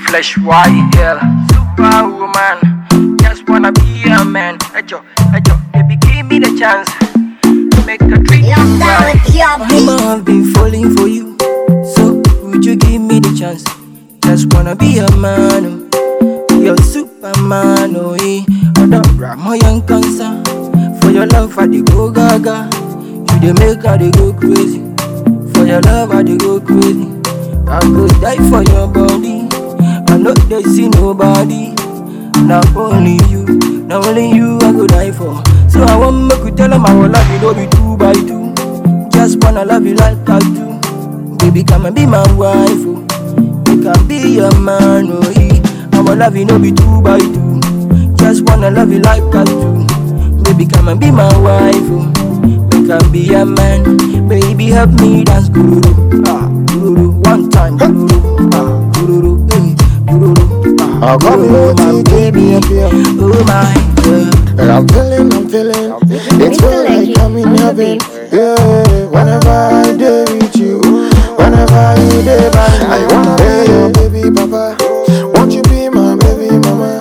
flesh white girl, superwoman. Just wanna be a man. Ejo, ejo, baby, give me the chance. Make a treat you Lockdown right. with your I beat. have been falling for you. So would you give me the chance? Just wanna be a man. Oh. You're Superman, oh eh. Other my young cancer. For your love, I dey go gaga. You dey make I dey go crazy. For your love, I dey go crazy. I go die for your body. I know they see nobody. Not only you, not only you I go die for. So I want make you tell them I will love you, no be two by two. Just wanna love you like I do. Baby, come and be my wife, oh. You can be your man, oh yeah. I will love you, no be two by two. Just wanna love you like I do. Baby, come and be my wife, oh. You can be a man. Baby, help me dance, guru. Ah, guru. One time, guru. Ah, guru. Hey, guru. Ah, I got me guru, my OTT, baby. yeah. Oh my God. And I'm feeling, I'm feeling. It's feel like I'm in heaven. Yeah, whenever I day with you, whenever you day by me, I wanna be your baby papa. Won't you be my baby mama?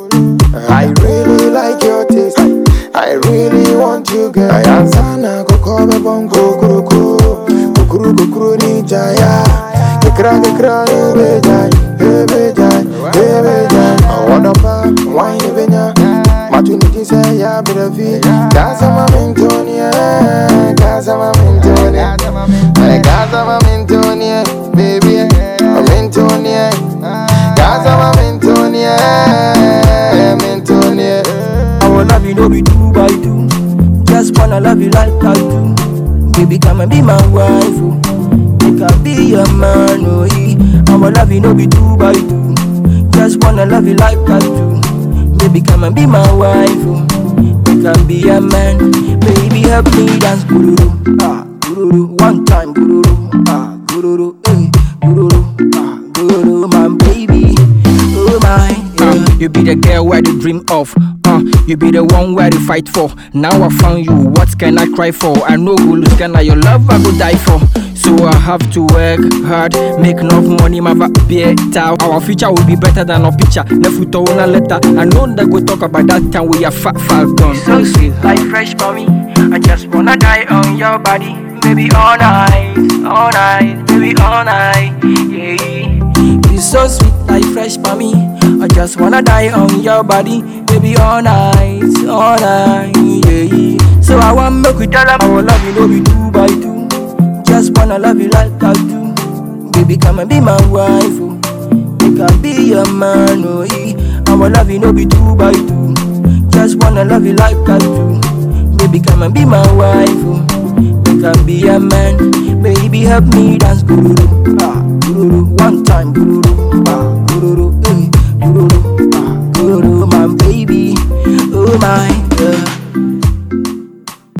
I really like your taste. I really want you, girl. I answer na koko me bongo kuruku, kukuru kukuru ni jaya. Kekra kekra ni bejai, eh bejai, eh bejai. I wanna pa wine benya. Matuniti say ya brevi. Casa mamintonia, casa mamintonia. Hey, casa mamintonia, baby. Mamintonia. Casa mamintonia, mintonia. I will love you, no be two by two. Just wanna love you like I do. Baby, come and be my wife, oh. You can be your man, oh yeah. I will love you, no be two by two. Just wanna love you like I do. Baby, come and be my wife, oh. You can be a man. Baby, help me dance, gururu. Ah, gururu. One time, gururu. Ah, gururu. Hey, gururu. Ah, gururu, my baby. Oh my, yeah. Uh, you be the girl where they dream of. Uh, you be the one where they fight for. Now I found you, what can I cry for? I know go lose, can I your love I go die for. So I have to work hard, make enough money, my beer towel. Our future will be better than our picture. Nefuto una letter. I know that go talk about that time we are fat fat done. So sweet, like fresh mommy. I just wanna die on your body, baby all night, all night, baby all night, yeah. You so sweet like fresh for me. I just wanna die on your body, baby, all night, all night, yeah. So I want make we tell them I will love you, no be two by two. Just wanna love you like I do, baby, come and be my wife, oh. You can be your man, oh yeah. I will love you, no be two by two. Just wanna love you like I do, baby, come and be my wife, oh. You can be a man, baby, help me dance, guru. Ah, guru, one time, guru. Ah, guru, hey, guru. Ah, guru, my baby, oh my, yeah.